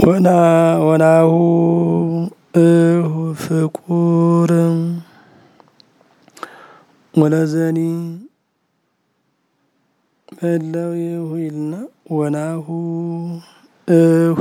ወናሁ እሁ ፍቁር ወለዘኒ በለው ይሁ ይልና ወናሁ እሁ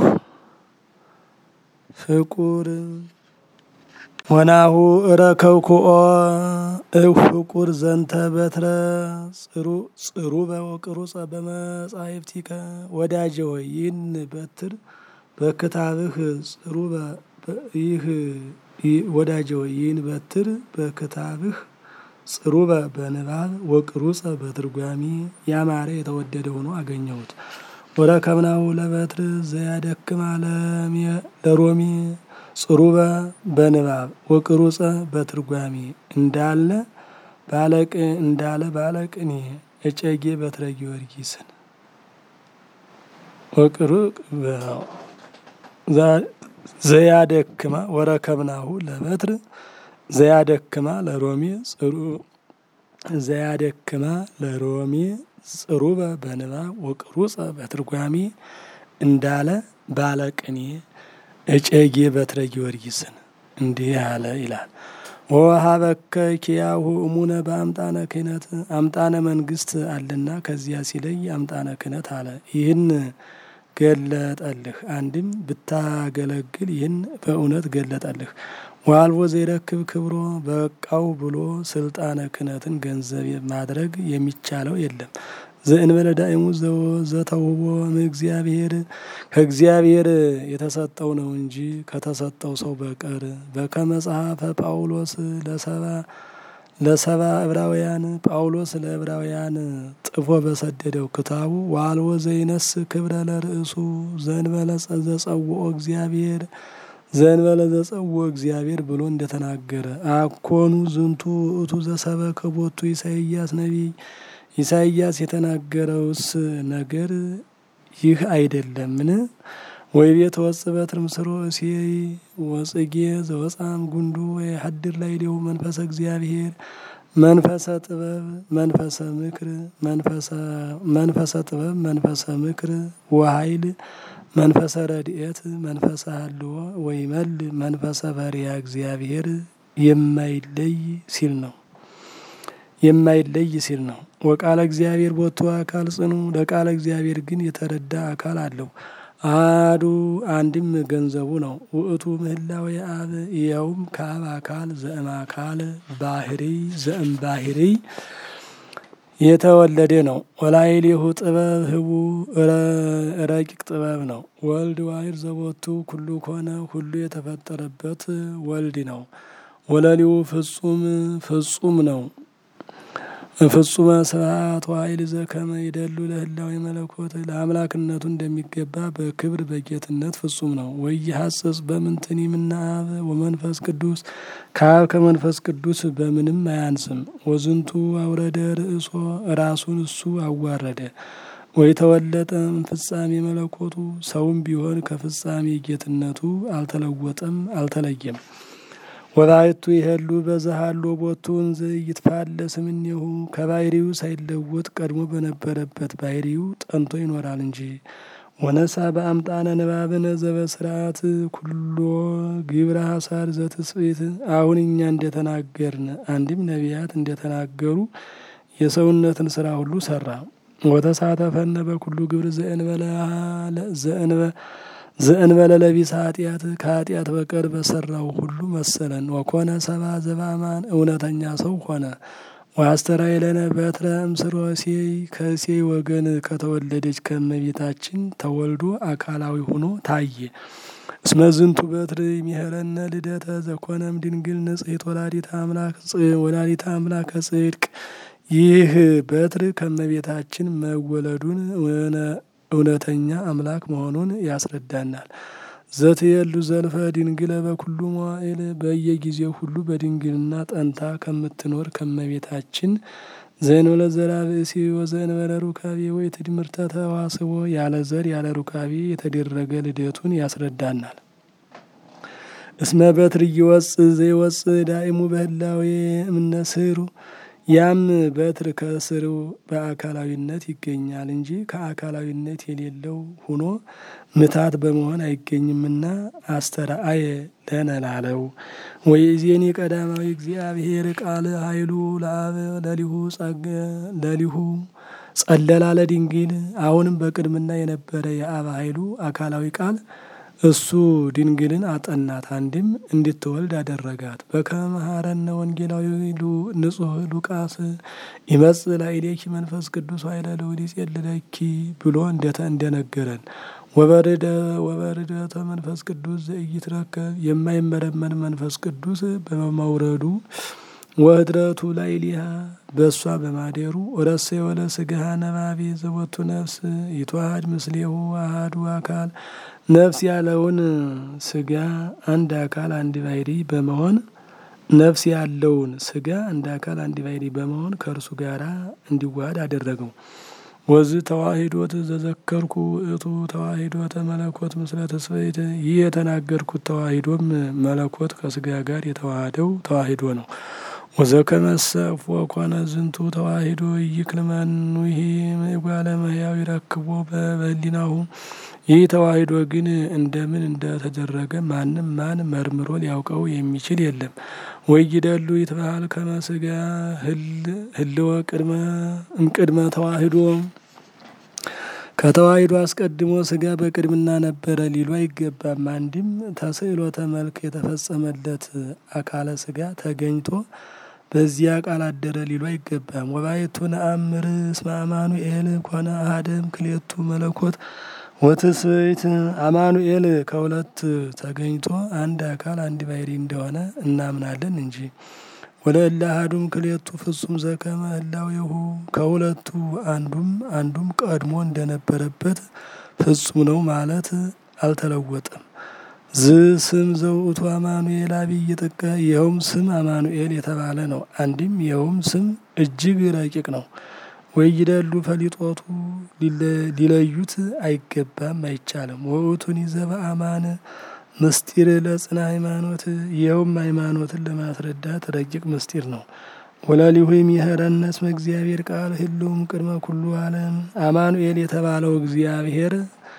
ፍቁር ወናሁ እረከብኩኦ እሁ ፍቁር ዘንተ በትረ ጽሩ ጽሩበ ወቅሩጸ በመጻሕፍቲከ ወዳጄ ሆይ ይህን በትር በክታብህ ጽሩበ ይህ ወዳጄ ሆይ ይህን በትር በክታብህ ጽሩበ በንባብ ወቅሩጸ በትርጓሚ ያማረ የተወደደ ሆኖ አገኘሁት። ወረከብናሁ ለበትር ዘያደክማ ለሮሚ ጽሩበ በንባብ ወቅሩጸ በትርጓሚ እንዳለ ባለቅ እንዳለ ባለቅኔ እጨጌ በትረ ጊዮርጊስን ወቅሩቅ ዘያደክማ ወረከብናሁ ለበትር ዘያደክማ ለሮሜ ጽሩ ዘያደክማ ለሮሜ ጽሩበ በንባብ ወቅሩጸ በትርጓሜ እንዳለ ባለቅኔ እጨጌ በትረ ጊዮርጊስን እንዲህ አለ ይላል። ወሀበከ ኪያሁ እሙነ በአምጣነ ክህነት አምጣነ መንግስት አለና ከዚያ ሲለይ አምጣነ ክህነት አለ። ይህን ገለጠልህ። አንድም ብታገለግል ይህን በእውነት ገለጠልህ። ዋልቦ ዘይረክብ ክብሮ በቃው ብሎ ስልጣነ ክህነትን ገንዘብ ማድረግ የሚቻለው የለም። ዘእንበለ ዳእሙ ዘተውቦ እግዚአብሔር ከእግዚአብሔር የተሰጠው ነው እንጂ ከተሰጠው ሰው በቀር በከመ ጸሐፈ ጳውሎስ ለሰባ ለሰባ ዕብራውያን ጳውሎስ ለዕብራውያን ጥፎ በሰደደው ክታቡ ዋልቦ ዘይነስ ክብረ ለርእሱ ዘእንበለ ዘጸውኦ እግዚአብሔር ዘእንበለ ዘጸውኦ እግዚአብሔር ብሎ እንደተናገረ አኮኑ ዝንቱ ውእቱ ዘሰበከ ቦቱ ኢሳይያስ ነቢይ ኢሳይያስ የተናገረውስ ነገር ይህ አይደለምን? ወይ ቤት ወጽ በትር ምስሮ እሴይ ወጽጌ ዘወፃም ጉንዱ ወይ ሀድር ላይ ሊሁ መንፈሰ እግዚአብሔር መንፈሰ ጥበብ መንፈሰ ምክር መንፈሰ ጥበብ መንፈሰ ምክር ወኃይል መንፈሰ ረድኤት መንፈሰ ሀልዎ ወይ መል መንፈሰ ፈሪሃ እግዚአብሔር የማይለይ ሲል ነው የማይለይ ሲል ነው። ወቃለ እግዚአብሔር ቦቱ አካል ጽኑ ለቃለ እግዚአብሔር ግን የተረዳ አካል አለው። አዱ አንድም ገንዘቡ ነው። ውእቱ ምህላዊ አብ ይኸውም ከአብ አካል ዘእም አካል ባህሪ ዘእም ባህሪ የተወለደ ነው። ወላይሌሁ ጥበብ ህቡ ረቂቅ ጥበብ ነው። ወልድ ዋይር ዘቦቱ ኩሉ ኮነ ሁሉ የተፈጠረበት ወልድ ነው። ወለሊው ፍጹም ፍጹም ነው። ፍጹመ ስብሐት ወኃይል ዘከመ ይደሉ ለህላዌ መለኮት ለአምላክነቱ እንደሚገባ በክብር በጌትነት ፍጹም ነው። ወይሐጽጽ በምንትኒ እምነ አብ ወመንፈስ ቅዱስ ከአብ ከመንፈስ ቅዱስ በምንም አያንስም። ወዝንቱ አውረደ ርእሶ ራሱን እሱ አዋረደ። ወይ ተወለጠ ፍጻሜ መለኮቱ ሰውም ቢሆን ከፍጻሜ ጌትነቱ አልተለወጠም አልተለየም። ወባይቱ ይሄሉ በዛሃሎ ቦቱን ዘይትፋለስ እምኔሁ ከባህሪው ሳይለወጥ ቀድሞ በነበረበት ባህሪው ጠንቶ ይኖራል እንጂ። ወነሳ በአምጣነ ንባብነ ዘበስርዓት ኩሎ ግብረ ሐሳር ዘትስብእት አሁን እኛ እንደተናገርን አንድም ነቢያት እንደተናገሩ የሰውነትን ስራ ሁሉ ሰራ። ወተሳተፈነ በኩሉ ግብር ዘእንበለ ለቢሰ ኃጢአት ከኃጢአት በቀር በሰራው ሁሉ መሰለን። ወኮነ ሰባ ዘባማን እውነተኛ ሰው ሆነ። ወአስተርአየለነ በትረ እምስሮ እሴይ ከእሴይ ወገን ከተወለደች ከእመቤታችን ተወልዶ አካላዊ ሆኖ ታየ። እስመ ዝንቱ በትር ይሜህረነ ልደተ ዘኮነም ድንግል ንጽሕት ወላዲተ አምላክ ወላዲተ አምላከ ጽድቅ ይህ በትር ከእመቤታችን መወለዱን እውነተኛ አምላክ መሆኑን ያስረዳናል። ዘትየሉ ዘልፈ ድንግለ በኩሉ መዋዕል በየጊዜው ሁሉ በድንግልና ጠንታ ከምትኖር ከእመቤታችን ዘእንበለ ዘርአ ብእሲ ወዘእንበለ ሩካቤ ወይ ትድምርተ ተዋስቦ ያለ ዘር ያለ ሩካቤ የተደረገ ልደቱን ያስረዳናል። እስመ በትር እይወጽእ ዘይወጽእ ዳእሙ በህላዌ እምነ ስሩ ያም በትር ከስሩ በአካላዊነት ይገኛል እንጂ ከአካላዊነት የሌለው ሆኖ ምታት በመሆን አይገኝምና አስተርአየ ለነ ላለው ወይእዜኒ ቀዳማዊ እግዚአብሔር ቃል ኃይሉ ለአብ ለሊሁ ጸገ ለሊሁ ጸለላ ለድንግል አሁንም በቅድምና የነበረ የአብ ኃይሉ አካላዊ ቃል እሱ ድንግልን አጠናት፣ አንድም እንድትወልድ አደረጋት። በከመ መሐረነ ወንጌላዊ ንጹሕ ሉቃስ ይመጽእ ላዕሌኪ መንፈስ ቅዱስ ኃይለ ልዑል ይጼልለኪ ብሎ እንደነገረን ወበርደ ወበርደተ መንፈስ ቅዱስ ዘኢይትረከብ የማይመረመን መንፈስ ቅዱስ በመውረዱ ወህድረቱ ላዕሌሃ በእሷ በማደሩ ወረሰ የወለ ስጋሃ ነባቤ ዘቦቱ ነፍስ ይትዋሃድ ምስሌሁ አሐዱ አካል ነፍስ ያለውን ስጋ አንድ አካል አንድ ባሕሪ በመሆን ነፍስ ያለውን ስጋ አንድ አካል አንድ ባሕሪ በመሆን ከእርሱ ጋራ እንዲዋሃድ አደረገው። ወዝ ተዋሂዶት ዘዘከርኩ እቱ ተዋሂዶተ መለኮት ምስለ ተስፈይት ይህ የተናገርኩት ተዋሂዶም መለኮት ከስጋ ጋር የተዋሃደው ተዋሂዶ ነው። ወዘከመሰ ኮነ ዝንቱ ተዋሂዶ ይክልመኑሂ እጓለ እመሕያው ይረክቦ በህሊናሁ ይህ ተዋሂዶ ግን እንደምን እንደተደረገ ማንም ማን መርምሮ ሊያውቀው የሚችል የለም። ወይደሉ ይትበሃል ከመ ስጋ ህልወ ቅድመ እምቅድመ ተዋሂዶ ከተዋሂዶ አስቀድሞ ስጋ በቅድምና ነበረ ሊሉ አይገባም። አንድም ተስዕሎተ መልክ የተፈጸመለት አካለ ስጋ ተገኝቶ በዚያ ቃል አደረ ሊሉ አይገባም። ወባይቱ ነአምር እስመ አማኑኤል ኮነ አሐደም ክሌቱ መለኮት ወትስብእት አማኑኤል ከሁለት ተገኝቶ አንድ አካል አንድ ባሕሪ እንደሆነ እናምናለን እንጂ ወለእለ አሐዱም ክሌቱ ፍጹም ዘከመ ህላዌሁ ከሁለቱ አንዱም አንዱም ቀድሞ እንደነበረበት ፍጹም ነው ማለት አልተለወጠም። ዝ ስም ዘውእቱ አማኑኤል አብይ ጥቀ ይኸውም ስም አማኑኤል የተባለ ነው። አንድም ይኸውም ስም እጅግ ረቂቅ ነው። ወይደሉ ፈሊጦቱ ሊለዩት አይገባም አይቻልም። ወውቱን ይዘበ አማን ምስጢር ለጽና ሃይማኖት ይኸውም ሃይማኖትን ለማስረዳት ረቂቅ ምስጢር ነው። ወላሊሁ የሚሄረነ እስመ እግዚአብሔር ቃል ህልውም ቅድመ ኩሉ ዓለም አማኑኤል የተባለው እግዚአብሔር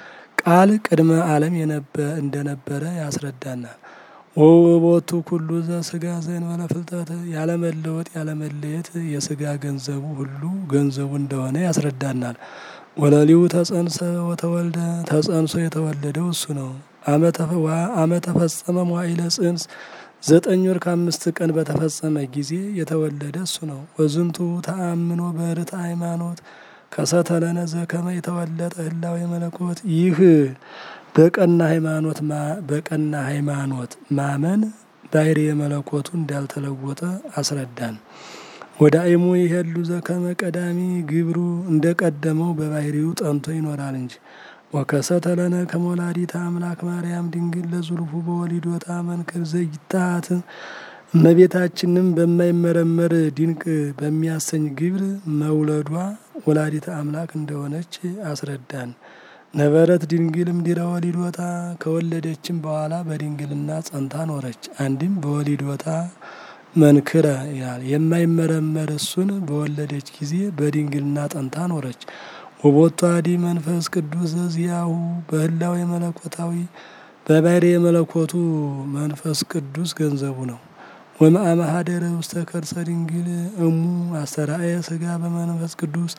ቃል ቅድመ ዓለም እንደነበረ ያስረዳናል። ወቦቱ ኩሉ ዘስጋ ዘእንበለ ፍልጠት ያለመለወጥ ያለመለየት የስጋ ገንዘቡ ሁሉ ገንዘቡ እንደሆነ ያስረዳናል። ወለሊሁ ተጸንሰ ወተወልደ ተጸንሶ የተወለደው እሱ ነው። አመ ተፈጸመ መዋዕለ ጽንስ ዘጠኝ ወር ከአምስት ቀን በተፈጸመ ጊዜ የተወለደ እሱ ነው። ወዝንቱ ተአምኖ በርት ሃይማኖት ከሰተለነ ዘከመ የተወለጠ ህላዌ መለኮት ይህ በቀና ሃይማኖት በቀና ሃይማኖት ማመን ባሕሪ የመለኮቱ እንዳልተለወጠ አስረዳን። ወደ አይሙ ይሄሉ ዘከመ ቀዳሚ ግብሩ እንደ ቀደመው በባሕሪው ጠንቶ ይኖራል እንጂ ወከሰተለነ ከመወላዲተ አምላክ ማርያም ድንግል ለዙልፉ በወሊዶታ መንክር ዘይታት እመቤታችንም በማይመረመር ድንቅ በሚያሰኝ ግብር መውለዷ ወላዲተ አምላክ እንደሆነች አስረዳን። ነበረት ድንግልም ዲረ ወሊዶታ ከወለደችም በኋላ በድንግልና ጸንታ ኖረች። አንድም በወሊዶታ መንክረ ይላል የማይመረመር እሱን በወለደች ጊዜ በድንግልና ጸንታ ኖረች። ወቦቱ አዲ መንፈስ ቅዱስ ዘዚያሁ በህላዌ መለኮታዊ በባሕሪ የመለኮቱ መንፈስ ቅዱስ ገንዘቡ ነው። ወመአመሃደረ ውስተ ከርሰ ድንግል እሙ አስተርአየ ስጋ በመንፈስ ቅዱስ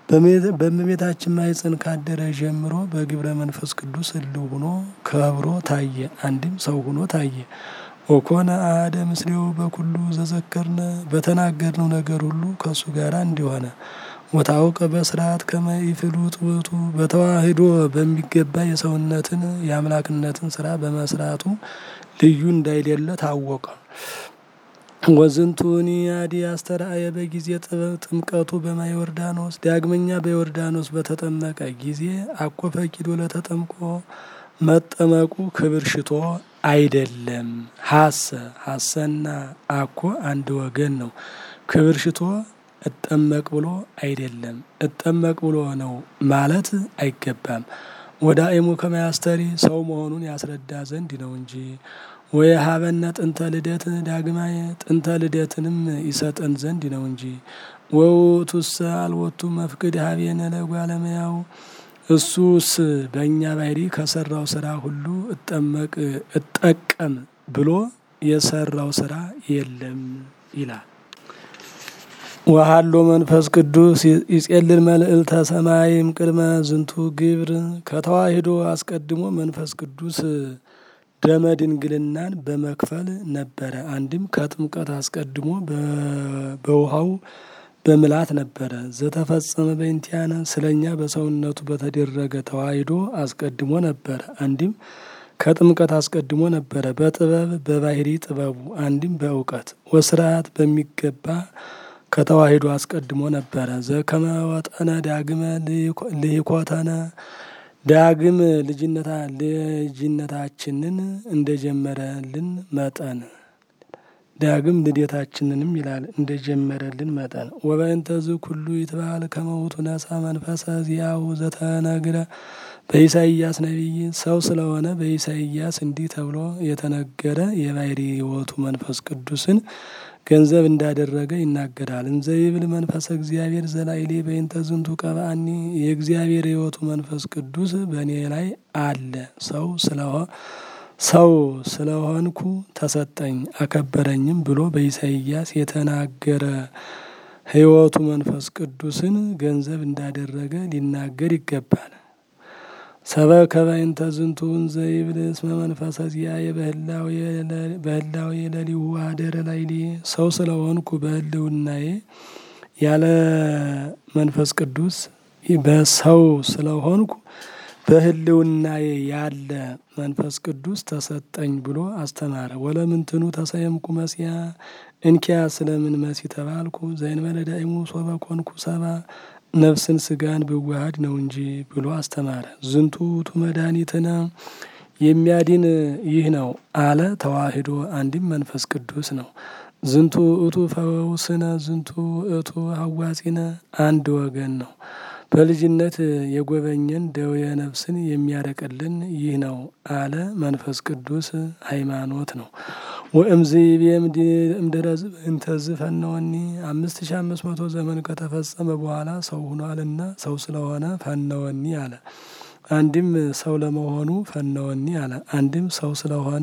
በእመቤታችን ማኅፀን ካደረ ጀምሮ በግብረ መንፈስ ቅዱስ ህልው ሆኖ ከብሮ ታየ። አንድም ሰው ሆኖ ታየ። ወኮነ አሐደ ምስሌው በኩሉ ዘዘከርነ በተናገርነው ነገር ሁሉ ከእሱ ጋር እንዲሆነ ወታውቀ በስርዓት ከመ ኢፍሉጥ ውእቱ በተዋህዶ በሚገባ የሰውነትን የአምላክነትን ስራ በመስራቱ ልዩ እንዳይደለ ታወቀ። ወዝንቱኒ አዲ አስተርአየ በጊዜ ጥምቀቱ በማየ ዮርዳኖስ ዳግመኛ በዮርዳኖስ በተጠመቀ ጊዜ አኮ ፈቂዶ ለተጠምቆ መጠመቁ ክብር ሽቶ አይደለም። ሀሰ ሀሰና አኮ አንድ ወገን ነው። ክብር ሽቶ እጠመቅ ብሎ አይደለም። እጠመቅ ብሎ ነው ማለት አይገባም። ወደ አይሙ ከመያስተሪ ሰው መሆኑን ያስረዳ ዘንድ ነው እንጂ ወይ ሀበነ ጥንተ ልደት ዳግማየ ጥንተ ልደትንም ይሰጠን ዘንድ ነው እንጂ ወውእቱሰ አልወቱ መፍቅድ ሀቤነ ለጓለመያው እሱስ በእኛ ባህሪ ከሰራው ስራ ሁሉ እጠመቅ እጠቀም ብሎ የሰራው ስራ የለም ይላል። ወሀሎ መንፈስ ቅዱስ ይጼልል መልእልተ ሰማይም ቅድመ ዝንቱ ግብር ከተዋሂዶ አስቀድሞ መንፈስ ቅዱስ ደመ ድንግልናን በመክፈል ነበረ። አንድም ከጥምቀት አስቀድሞ በውሃው በምላት ነበረ። ዘተፈጸመ በእንቲአነ ስለኛ በሰውነቱ በተደረገ ተዋሂዶ አስቀድሞ ነበረ። አንድም ከጥምቀት አስቀድሞ ነበረ። በጥበብ በባህሪ ጥበቡ አንድም በእውቀት ወስርዓት በሚገባ ከተዋሂዶ አስቀድሞ ነበረ። ዘከመ ወጠነ ዳግመ ልሂኮተነ ዳግም ልጅነታ ልጅነታችንን እንደጀመረልን መጠን ዳግም ልደታችንንም ይላል እንደጀመረልን መጠን ወበእንተ ዝኩሉ ይትባል ከመውቱ ነሳ መንፈሰ ዚአሁ ዘተነግረ በኢሳይያስ ነቢይ ሰው ስለሆነ በኢሳይያስ እንዲህ ተብሎ የተነገረ የባህሪ ሕይወቱ መንፈስ ቅዱስን ገንዘብ እንዳደረገ ይናገራል። እንዘ ይብል መንፈሰ እግዚአብሔር ዘላይሌ በእንተ ዝንቱ ቀብአኒ የእግዚአብሔር ሕይወቱ መንፈስ ቅዱስ በእኔ ላይ አለ ሰው ስለሆ ሰው ስለሆንኩ ተሰጠኝ አከበረኝም ብሎ በኢሳይያስ የተናገረ ሕይወቱ መንፈስ ቅዱስን ገንዘብ እንዳደረገ ሊናገር ይገባል። ሰበከ በእንተ ዝንቱ እንዘ ይብል እስመ መንፈሰ ዚአየ በህላዌ ለሊሁ አደረ ላይሌ ሰው ስለሆንኩ በህልውናዬ ያለ መንፈስ ቅዱስ በሰው ስለሆንኩ በህልውናዬ ያለ መንፈስ ቅዱስ ተሰጠኝ ብሎ አስተማረ። ወለምንትኑ ተሰየምኩ መሲያ እንኪያ ስለምን መሲ ተባልኩ ዘእንበለ ዳእሙ ሶበ ኮንኩ ሰባ ነፍስን ስጋን ብዋሃድ ነው እንጂ ብሎ አስተማረ። ዝንቱ ውእቱ መድኃኒትነ የሚያድን ይህ ነው አለ ተዋሂዶ አንድም መንፈስ ቅዱስ ነው። ዝንቱ ውእቱ ፈውስነ ዝንቱ ውእቱ ሀዋጺነ አንድ ወገን ነው። በልጅነት የጎበኘን ደዌ ነፍስን የሚያረቅልን ይህ ነው አለ መንፈስ ቅዱስ ሃይማኖት ነው። ወእምዝ ቤም እምድረዝ እንተዝ ፈነወኒ አምስት ሺ አምስት መቶ ዘመን ከተፈጸመ በኋላ ሰው ሁኗልና ሰው ስለሆነ ፈነወኒ አለ። አንድም ሰው ለመሆኑ ፈነወኒ አለ። አንድም ሰው ስለሆነ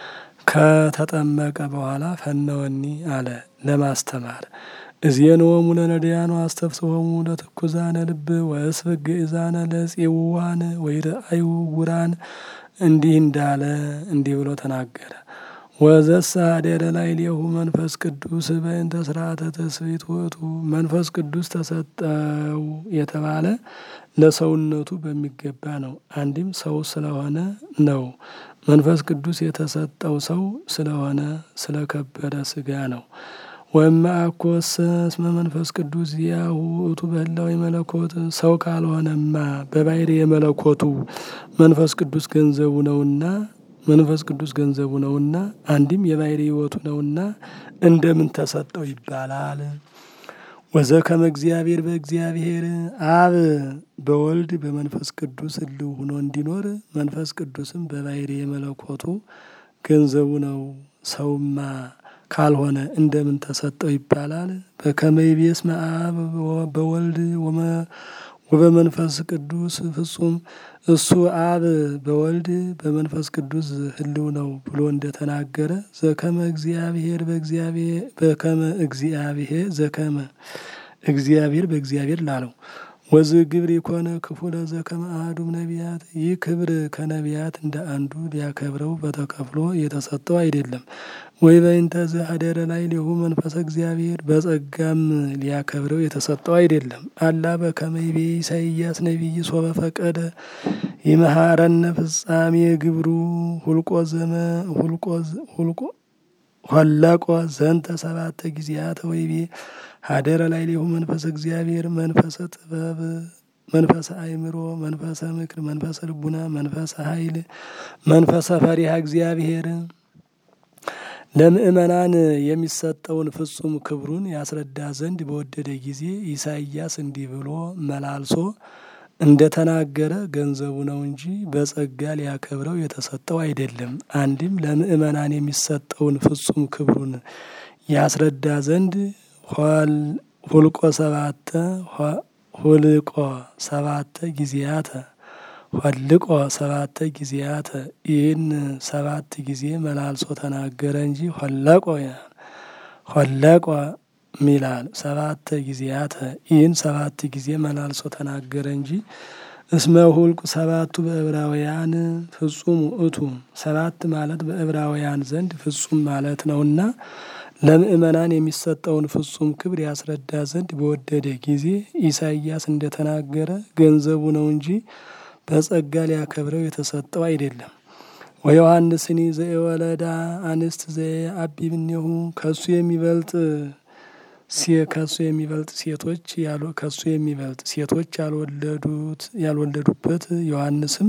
ከተጠመቀ በኋላ ፈነወኒ አለ ለማስተማር እዜንወሙ ለነዳያኑ አስተፍስሆሙ ለትኩዛነ ልብ ወእስብ ግእዛነ ለጽውዋን ወይረአዩ ውራን እንዲህ እንዳለ እንዲህ ብሎ ተናገረ። ወዘሳ አደረ ላዕሌሁ መንፈስ ቅዱስ በእንተ ስርዓተ ትስብእት ውእቱ መንፈስ ቅዱስ ተሰጠው የተባለ ለሰውነቱ በሚገባ ነው። አንድም ሰው ስለሆነ ነው። መንፈስ ቅዱስ የተሰጠው ሰው ስለሆነ ስለከበረ ስጋ ነው። ወእምአኮሰ እስመ መንፈስ ቅዱስ ዚአሁ ውእቱ በህላዌ መለኮት ሰው ካልሆነማ በባሕሪ የመለኮቱ መንፈስ ቅዱስ ገንዘቡ ነውና መንፈስ ቅዱስ ገንዘቡ ነውና አንድም የባሕሪ ሕይወቱ ነውና እንደምን ተሰጠው ይባላል? ወዘከመ እግዚአብሔር በእግዚአብሔር አብ በወልድ በመንፈስ ቅዱስ ህልው ሆኖ እንዲኖር መንፈስ ቅዱስም በባሕሪ የመለኮቱ ገንዘቡ ነው። ሰውማ ካልሆነ እንደምን ተሰጠው ይባላል? በከመ ይቤ እስመ አብ በወልድ ወበመንፈስ ቅዱስ ፍጹም እሱ አብ በወልድ በመንፈስ ቅዱስ ህልው ነው ብሎ እንደተናገረ ዘከመ እግዚአብሔር በእግዚአብሔር በከመ እግዚአብሔር ዘከመ እግዚአብሔር በእግዚአብሔር ላለው ወዝ ግብር የኮነ ክፉ ለዘከመ አሐዱም ነቢያት ይህ ክብር ከነቢያት እንደ አንዱ ሊያከብረው በተከፍሎ የተሰጠው አይደለም። ወይ በእንተ ዘአደረ ላዕሌሁ መንፈሰ እግዚአብሔር በጸጋም ሊያከብረው የተሰጠው አይደለም። አላ በከመ ይቤ ኢሳይያስ ነቢይ ሶበ ፈቀደ ይመሃረነ ፍጻሜ ግብሩ ሁልቆ ዘመ ሁልቆ ሁልቆ ኋላቆ ዘንተ ሰባተ ጊዜያተ ወይቤ ሀደረ ላዕሌሁ መንፈሰ እግዚአብሔር መንፈሰ ጥበብ መንፈሰ አእምሮ መንፈሰ ምክር መንፈሰ ልቡና መንፈሰ ኃይል መንፈሰ ፈሪሃ እግዚአብሔር ለምእመናን የሚሰጠውን ፍጹም ክብሩን ያስረዳ ዘንድ በወደደ ጊዜ ኢሳይያስ እንዲህ ብሎ መላልሶ እንደተናገረ ገንዘቡ ነው እንጂ በጸጋ ሊያከብረው የተሰጠው አይደለም። አንድም ለምእመናን የሚሰጠውን ፍጹም ክብሩን ያስረዳ ዘንድ ሁልቆ ሰባተ ሁልቆ ሰባተ ጊዜያተ ሆልቆ ሰባተ ጊዜያተ ይህን ሰባት ጊዜ መላልሶ ተናገረ እንጂ ሆለቆ ሆለቆ ሚላል ሰባት ጊዜያተ ይህን ሰባት ጊዜ መላልሶ ተናገረ እንጂ እስመ ሁልቁ ሰባቱ በዕብራውያን ፍጹም ውእቱ ሰባት ማለት በዕብራውያን ዘንድ ፍጹም ማለት ነውና ለምእመናን የሚሰጠውን ፍጹም ክብር ያስረዳ ዘንድ በወደደ ጊዜ ኢሳይያስ እንደተናገረ ገንዘቡ ነው እንጂ በጸጋ ሊያከብረው የተሰጠው አይደለም። ወዮሐንስኒ ዘወለዳ አንስት ዘአቢብኔሁ ከሱ የሚበልጥ ከሱ የሚበልጥ ሴቶች ከሱ የሚበልጥ ሴቶች ያልወለዱት ያልወለዱበት ዮሐንስም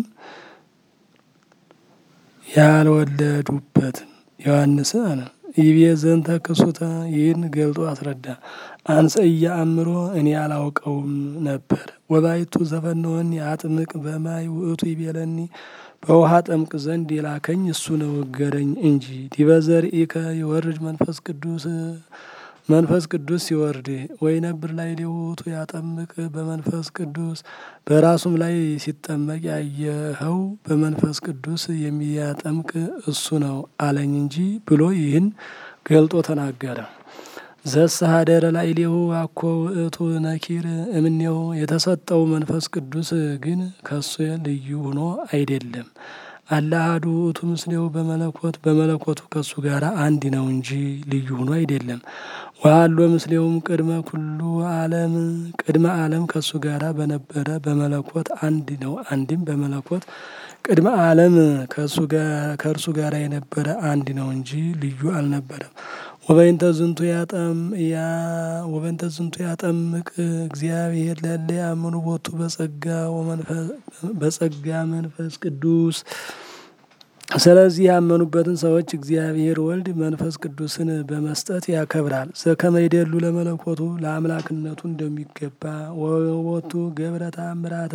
ያልወለዱበት ዮሐንስ አለ ይቤ ዘንተ ክሱተ ይህን ገልጦ አስረዳ። አንሰ እያአምሮ እኔ አላውቀውም ነበር። ወባይቱ ዘፈነወኒ አጥምቅ በማይ ውእቱ ይቤለኒ በውሃ ጠምቅ ዘንድ የላከኝ እሱ ነው እገረኝ እንጂ ዲበ ዘርኢከ የወርድ መንፈስ ቅዱስ መንፈስ ቅዱስ ሲወርድ ወይ ነብር ላይ ሊውቱ ያጠምቅ በመንፈስ ቅዱስ በራሱም ላይ ሲጠመቅ ያየኸው በመንፈስ ቅዱስ የሚያጠምቅ እሱ ነው አለኝ እንጂ ብሎ ይህን ገልጦ ተናገረ። ዘሰሃደረ ላዕሌሁ አኮ ውእቱ ነኪር እምኔሁ የተሰጠው መንፈስ ቅዱስ ግን ከሱ ልዩ ሆኖ አይደለም። አለ አሐዱ ውእቱ ምስሌሁ በመለኮት በመለኮቱ ከሱ ጋር አንድ ነው እንጂ ልዩ ሆኖ አይደለም። ወሀሎ ምስሌውም ቅድመ ኩሉ ዓለም ቅድመ ዓለም ከሱ ጋራ በነበረ በመለኮት አንድ ነው። አንድም በመለኮት ቅድመ ዓለም ከእርሱ ጋር የነበረ አንድ ነው እንጂ ልዩ አልነበረም። ወበይንተ ዝንቱ ያጠም ያ ወበይንተ ዝንቱ ያጠምቅ እግዚአብሔር ለለ ያምኑ ቦቱ በጸጋ በጸጋ መንፈስ ቅዱስ። ስለዚህ ያመኑበትን ሰዎች እግዚአብሔር ወልድ መንፈስ ቅዱስን በመስጠት ያከብራል። ዘከመ ይደሉ ለመለኮቱ ለአምላክነቱ እንደሚገባ ወወቱ ገብረ ተአምራተ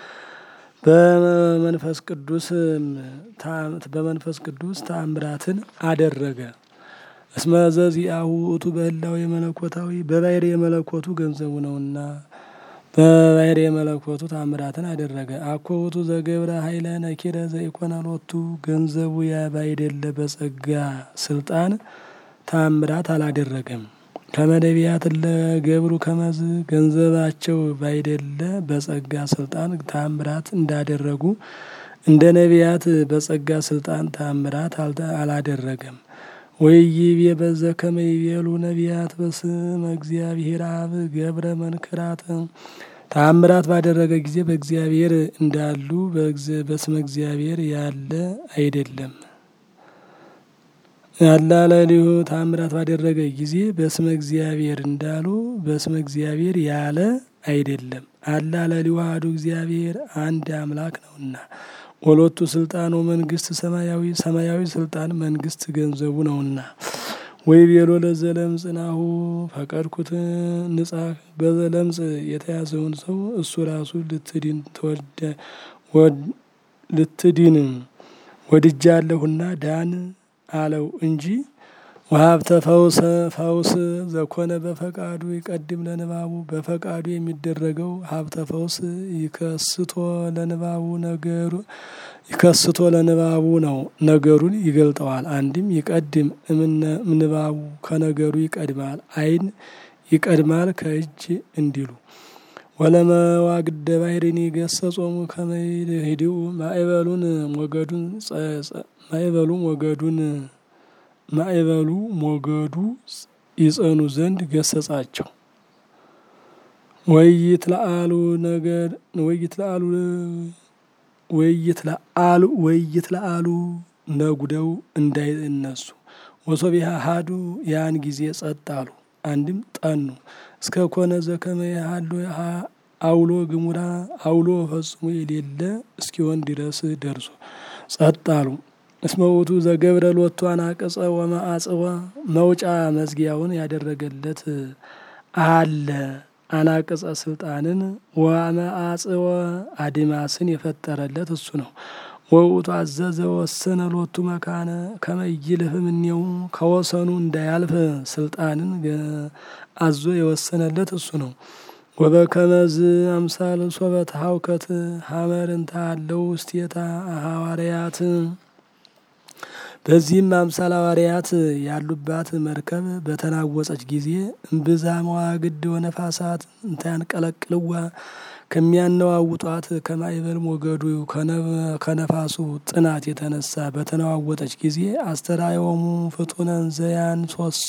በመንፈስ ቅዱስ በመንፈስ ቅዱስ ተአምራትን አደረገ። እስመ ዘዚአሁ ውእቱ በህላዌ መለኮታዊ በባሕርይ የመለኮቱ ገንዘቡ ነውና በባሕርይ የመለኮቱ ታምራትን አደረገ። አኮ ውእቱ ዘገብረ ኃይለ ነኪረ ዘኢኮነ ሎቱ ገንዘቡ ባይደለ በጸጋ ስልጣን ታምራት አላደረገም። ከመነቢያት ለገብሩ ከመዝ ገንዘባቸው ባይደለ በጸጋ ስልጣን ታምራት እንዳደረጉ እንደ ነቢያት በጸጋ ስልጣን ታምራት አላደረገም። ወይቤ በዘ ከመ ይቤሉ ነቢያት በስመ እግዚአብሔር አብ ገብረ መንክራተ ተአምራት ባደረገ ጊዜ በእግዚአብሔር እንዳሉ በስመ እግዚአብሔር ያለ አይደለም። ያላለሊሁ ተአምራት ባደረገ ጊዜ በስመ እግዚአብሔር እንዳሉ በስመ እግዚአብሔር ያለ አይደለም። አላለሊሁ አሐዱ እግዚአብሔር አንድ አምላክ ነውና ወሎቱ ስልጣን መንግስት ሰማያዊ ሰማያዊ ስልጣን መንግስት ገንዘቡ ነውና። ወይ ቤሎ ለዘለምጽ ናሁ ፈቀድኩት ንጻ በዘለምጽ የተያዘውን ሰው እሱ ራሱ ልትድን ልትድን ወድጃለሁና ዳን አለው እንጂ ወሀብተ ፈውሰ ፈውስ ዘኮነ በፈቃዱ ይቀድም ለንባቡ በፈቃዱ የሚደረገው ሀብተ ፈውስ ይከስቶ ለንባቡ ነገሩ ይከስቶ ለንባቡ ነው። ነገሩን ይገልጠዋል። አንድም ይቀድም ምንባቡ ከነገሩ ይቀድማል። ዓይን ይቀድማል ከእጅ እንዲሉ ወለመዋግደ ባሕርን ገሰጾሙ ከመይድ ሂዲኡ ማዕበሉን ሞገዱን ማዕበሉ ሞገዱን ማዕበሉ ሞገዱ ይጸኑ ዘንድ ገሰጻቸው። ወይት ለአሉ ነገር ወይት ለአሉ ወይት ለአሉ ወይት ለአሉ ነጉደው እንዳይነሱ ወሶቢያ ሀዱ ያን ጊዜ ጸጥ አሉ። አንድም ጠኑ እስከ ኮነ ዘከመ ያህሉ አውሎ ግሙራ አውሎ ፈጽሞ የሌለ እስኪሆን ድረስ ደርሶ ጸጥ አሉ። እስመ ውእቱ ዘገብረ ሎቱ አናቅጸ ወመአጽወ መውጫ መዝጊያውን ያደረገለት አለ አናቅጸ ስልጣንን ወአመአጽወ አድማስን የፈጠረለት እሱ ነው። ወውቱ አዘዘ ወሰነ ሎቱ መካነ ከመይልፍ እምኔው ከወሰኑ እንዳያልፍ ስልጣንን አዞ የወሰነለት እሱ ነው። ወበከመዝ አምሳል ሶበት ሀውከት ሀመርንታ አለው ውስቴታ ሐዋርያት በዚህም አምሳል ሐዋርያት ያሉባት መርከብ በተናወጸች ጊዜ እምብዛ መዋግድ ወነፋሳት እንታያንቀለቅልዋ ከሚያነዋውጧት ከማይበል ሞገዱ ከነፋሱ ጥናት የተነሳ በተነዋወጠች ጊዜ አስተራዮሙ ፍጡነ እንዘያን ሶሱ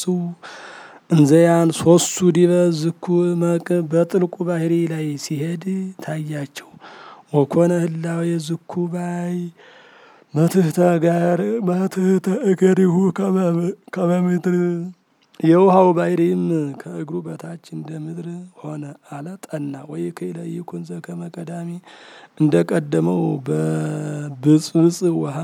እንዘያን ሶሱ ዲበ ዝኩ መቅ በጥልቁ ባህሪ ላይ ሲሄድ ታያቸው። ወኮነ ህላዌ ዝኩ ባይ መትህተ ጋር መትህተ እገሪሁ ከመምድር የውሃው ባሕሪም ከእግሩ በታች እንደ ምድር ሆነ አለ ጠና። ወይ ከይለ ይኩን ዘከመ ቀዳሚ እንደ ቀደመው በብጽብጽ ውሃ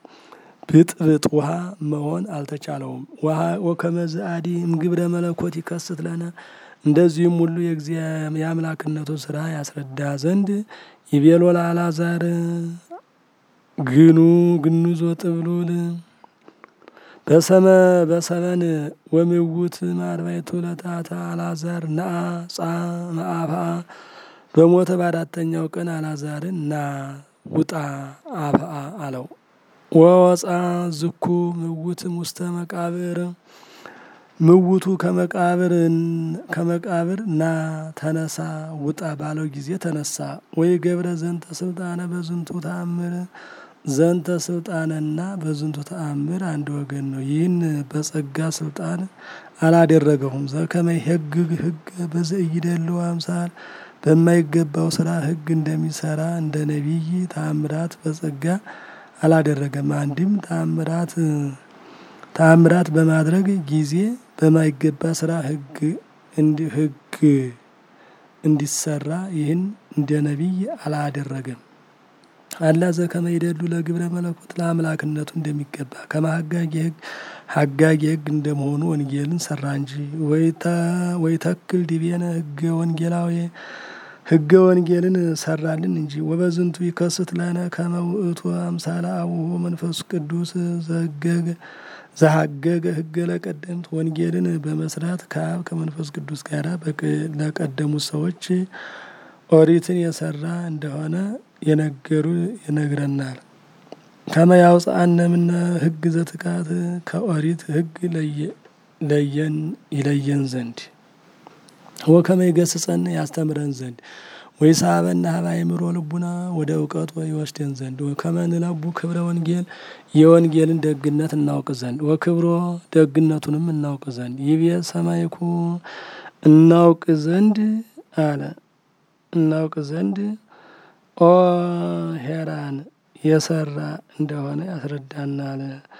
ብጥብጥ ውሃ መሆን አልተቻለውም። ውሃ ወከመዝ አዲ እምግብረ መለኮት ይከስት ለነ እንደዚህም ሁሉ የአምላክነቱ ስራ ያስረዳ ዘንድ ይቤሎ ለአልዓዛር ግኑ ግኑዞ ጥብሉል በሰመ በሰመን ወምውት ማርባይቱ ለታታ አልዓዛር ነአ ጻ መአፋ በሞተ በአራተኛው ቀን አልዓዛርን ና ውጣ አፍአ አለው። ወወፃ ዝኩ ምውትም ውስተ መቃብር ምውቱ ከመቃብር ከመቃብር ና ተነሳ ውጣ ባለው ጊዜ ተነሳ። ወይ ገብረ ዘንተ ስልጣነ በዝንቱ ተአምር ዘንተ ስልጣንና በዝንቱ ተአምር አንድ ወገን ነው። ይህን በጸጋ ስልጣን አላደረገውም። ዘከመ ህግ ህግ በዘኢይደልው አምሳል በማይገባው ስራ ህግ እንደሚሰራ እንደ ነቢይ ተአምራት በጸጋ አላደረገም። አንድም ተአምራት ተአምራት በማድረግ ጊዜ በማይገባ ስራ ህግ እንዲ ህግ እንዲሰራ ይህን እንደ ነቢይ አላደረገም። አላ ዘከመ ይደሉ ለግብረ መለኮት ለአምላክነቱ እንደሚገባ ከማሀጋጊ ህግ ሀጋጊ ህግ እንደመሆኑ ወንጌልን ሰራ እንጂ ወይ ተክል ዲቤነ ህገ ወንጌላዊ ህገ ወንጌልን ሰራልን እንጂ። ወበዝንቱ ይከስት ለነ ከመ ውእቱ አምሳለ አቡሁ መንፈስ ቅዱስ ዘገገ ዘሀገገ ህገ ለቀደምት ወንጌልን በመስራት ከአብ ከመንፈስ ቅዱስ ጋር ለቀደሙት ሰዎች ኦሪትን የሰራ እንደሆነ የነገሩ ይነግረናል። ከመ ያውፅአነ እምነ ህግ ዘትካት ከኦሪት ህግ ለየን ይለየን ዘንድ ወከመ ይገስጸን ያስተምረን ዘንድ ወይ ሳበና ሀበ አእምሮ ልቡና ወደ እውቀት ይወስደን ዘንድ ወከመ ንለቡ ክብረ ወንጌል የወንጌልን ደግነት እናውቅ ዘንድ ወክብሮ ደግነቱንም እናውቅ ዘንድ ይቤ ሰማይኩ እናውቅ ዘንድ አለ እናውቅ ዘንድ ኦ ሄራን የሰራ እንደሆነ ያስረዳናል።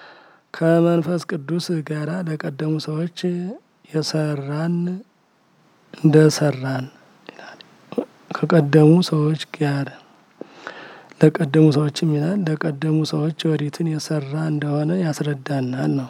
ከመንፈስ ቅዱስ ጋራ ለቀደሙ ሰዎች የሰራን እንደሰራን ከቀደሙ ሰዎች ጋር ለቀደሙ ሰዎችም ይላል ለቀደሙ ሰዎች ኦሪትን የሰራ እንደሆነ ያስረዳናል ነው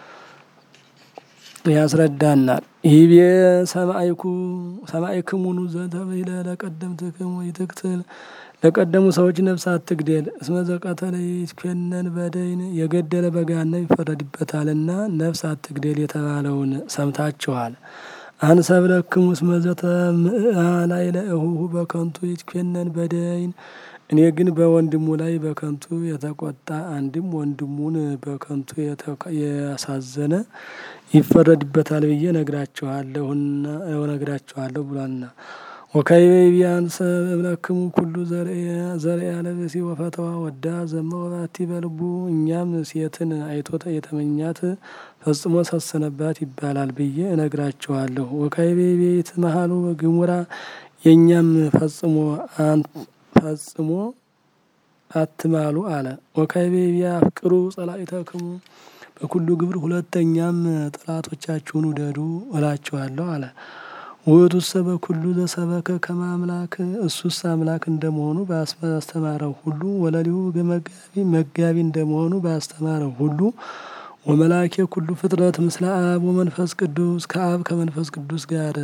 ያስረዳናል። ይቤ ሰማይኩ ሰማይክሙኑ ዘተብሂለ ለቀደምትክሙ ይትቅትል ለቀደሙ ሰዎች ነፍስ አትግደል እስመ ዘቀተለ ይትኮነን በደይን የገደለ በገሃነም ይፈረድበታልና ነፍስ አትግደል የተባለውን ሰምታችኋል። አንሰብለክሙ እስመ ዘተምዕአ ላዕለ እሁሁ በከንቱ ይትኮነን በደይን እኔ ግን በወንድሙ ላይ በከንቱ የተቆጣ አንድም ወንድሙን በከንቱ ያሳዘነ ይፈረድበታል ብዬ ነግራችኋለሁና ነግራችኋለሁ ብሏልና። ወካዕበ ቢያንሰ እብለክሙ ኩሉ ዘርአ ለብእሲ ወፈተዋ ወዳ ዘመ ወባቲ በልቡ እኛም ሴትን አይቶተ የተመኛት ፈጽሞ ሰሰነባት ይባላል ብዬ እነግራችኋለሁ። ወካዕበ ቤት መሀሉ ግሙራ የእኛም ፈጽሞ ፈጽሞ አትማሉ አለ። ወካዕበ ቢያፍቅሩ ጸላኢተክሙ በኩሉ ግብር ሁለተኛም ጠላቶቻችሁን ውደዱ እላችኋለሁ አለ። ውእቱሰ በኩሉ ዘሰበከ ከመ አምላክ እሱስ አምላክ እንደመሆኑ ባስተማረው ሁሉ ወለሊሁ መጋቢ መጋቢ እንደመሆኑ ባስተማረው ሁሉ ወመላኬ ኩሉ ፍጥረት ምስለ አብ ወመንፈስ ቅዱስ ከአብ ከመንፈስ ቅዱስ ጋር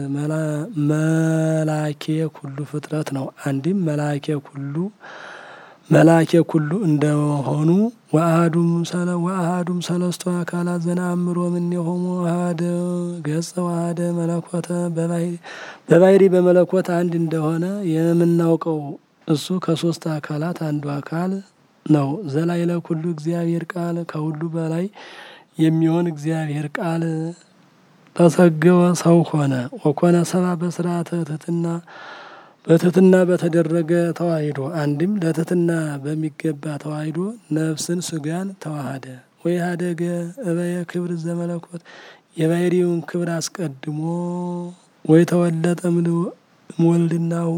መላኬ ኩሉ ፍጥረት ነው። አንድም መላኬ ኩሉ መላኬ ኩሉ እንደሆኑ ወአሐዱም ሰለ ወአሐዱም ሰለስቱ አካላት ዘነአምሮ እምኔሆሙ አሐደ ገጸ ወአሐደ መለኮተ በባህሪ በመለኮት አንድ እንደሆነ የምናውቀው እሱ ከሶስት አካላት አንዱ አካል ነው። ዘላይለ ኩሉ እግዚአብሔር ቃል ከሁሉ በላይ የሚሆን እግዚአብሔር ቃል ተሰገወ ሰው ሆነ። ወኮነ ሰባ በስርዓተ ትሕትና በትሕትና በተደረገ ተዋሂዶ አንድም ለትሕትና በሚገባ ተዋሂዶ ነፍስን ስጋን ተዋሃደ። ወይ ሀደገ እበየ ክብር ዘመለኮት የባህሪውን ክብር አስቀድሞ ወይ ተወለጠ እምወልድናሁ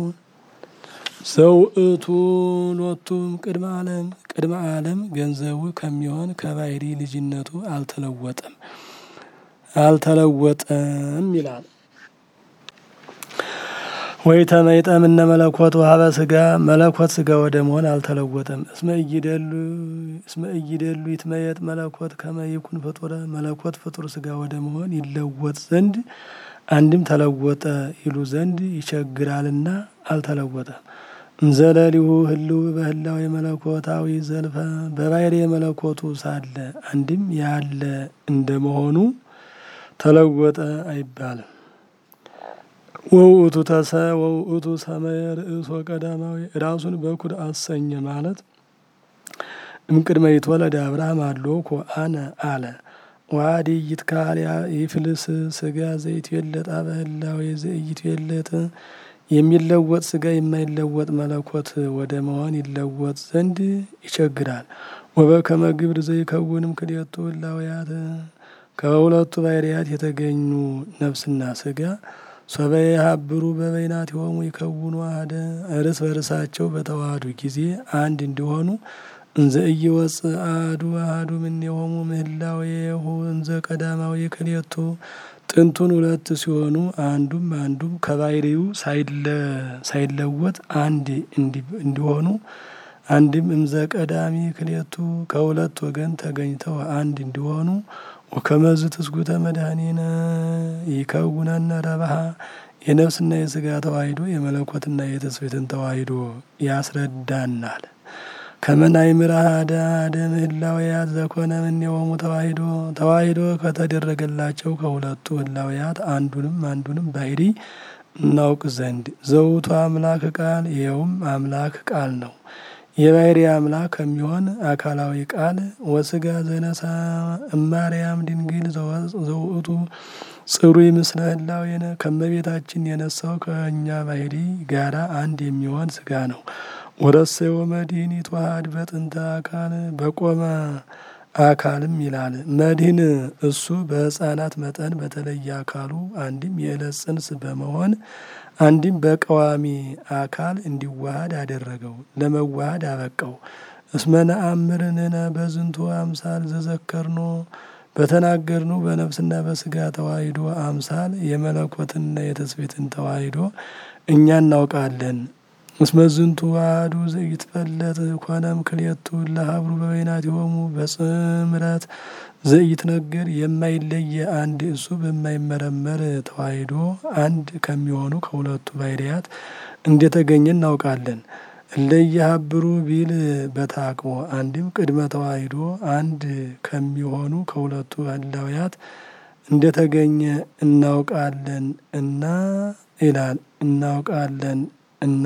ዘውእቱ ሎቱም ቅድመ ዓለም ቅድመ ዓለም ገንዘቡ ከሚሆን ከባህሪ ልጅነቱ አልተለወጠም አልተለወጠም ይላል። ወይ ተመይጠም እነ መለኮት ውሀበ ስጋ መለኮት ስጋ ወደ መሆን አልተለወጠም። እስመ እይደሉ እስመ እይደሉ ይትመየጥ መለኮት ከመ ይኩን ፍጡረ መለኮት ፍጡር ስጋ ወደ መሆን ይለወጥ ዘንድ አንድም ተለወጠ ይሉ ዘንድ ይቸግራልና አልተለወጠም። እንዘለሊሁ ህልው በህላው የመለኮታዊ ዘልፈ በባህሪ የመለኮቱ ሳለ አንድም ያለ እንደመሆኑ ተለወጠ አይባልም። ወውእቱ ተሰ ወውእቱ ሰመየ ርእሶ ቀዳማዊ ራሱን በኩር አሰኘ ማለት እምቅድመ ይትወለድ አብርሃም አሎኮ አነ አለ ዋዲ ይትካል ይፍልስ ስጋ ዘይትዌለጥ በህላዌ ዘይትዌለጥ የሚለወጥ ስጋ የማይለወጥ መለኮት ወደ መሆን ይለወጥ ዘንድ ይቸግራል። ወበከመ ግብር ዘይከውንም ክልኤቱ ህላውያት ከሁለቱ ባህርያት የተገኙ ነፍስና ስጋ ሶበየ ሀብሩ በበይናቲሆሙ ይከውኑ አሐደ እርስ በርሳቸው በተዋህዱ ጊዜ አንድ እንዲሆኑ እንዘ ኢይወፅእ አሐዱ አሐዱ እምኔሆሙ ምህላዌሁ እንዘ ቀዳማዊ ክልኤቱ ጥንቱን ሁለት ሲሆኑ አንዱም አንዱም ከባህሪው ሳይለወጥ አንድ እንዲሆኑ አንድም እምዘ ቀዳሚ ክልኤቱ ከሁለት ወገን ተገኝተው አንድ እንዲሆኑ ወከመዝ ትስጉተ መድኃኒነ ይከውነነ ረብሃ የነፍስና የስጋ ተዋሂዶ የመለኮትና የትስብእትን ተዋሂዶ ያስረዳናል። ከመናይ ምራሃደ አደ ምህላውያት ዘኮነ እምኔሆሙ ተዋሂዶ ተዋሂዶ ከተደረገላቸው ከሁለቱ ህላውያት አንዱንም አንዱንም ባህሪ እናውቅ ዘንድ ዘውቱ አምላክ ቃል ይኸውም አምላክ ቃል ነው። የባህሪ አምላክ ከሚሆን አካላዊ ቃል ወስጋ ዘነሳ እማርያም ድንግል ዘውእቱ ጽሩይ ምስለ ህላዌነ ከመቤታችን የነሳው ከእኛ ባህሪ ጋራ አንድ የሚሆን ስጋ ነው። ወረሰዮ መድህን ይትዋሃድ በጥንተ አካል በቆመ አካልም ይላል። መድህን እሱ በህፃናት መጠን በተለየ አካሉ አንድም የዕለት ጽንስ በመሆን አንድም በቀዋሚ አካል እንዲዋሃድ አደረገው፣ ለመዋሃድ አበቃው። እስመ ነአምር ንሕነ በዝንቱ አምሳል ዘዘከርኖ በተናገርነው በነፍስና በስጋ ተዋሂዶ አምሳል የመለኮትና የትስብእትን ተዋሂዶ እኛ እናውቃለን። እስመ ዝንቱ ዋህዱ ዘይትፈለጥ ኮነም ክልኤቱ ለሀብሩ በበይናቲሆሙ በጽምረት ዘይትነገር የማይለየ አንድ እሱ በማይመረመር ተዋሂዶ አንድ ከሚሆኑ ከሁለቱ ባህርያት እንደተገኘ እናውቃለን። እለየሀብሩ ቢል በታቅቦ አንድም ቅድመ ተዋሂዶ አንድ ከሚሆኑ ከሁለቱ ህላውያት እንደተገኘ እናውቃለን እና ይላል እናውቃለን እና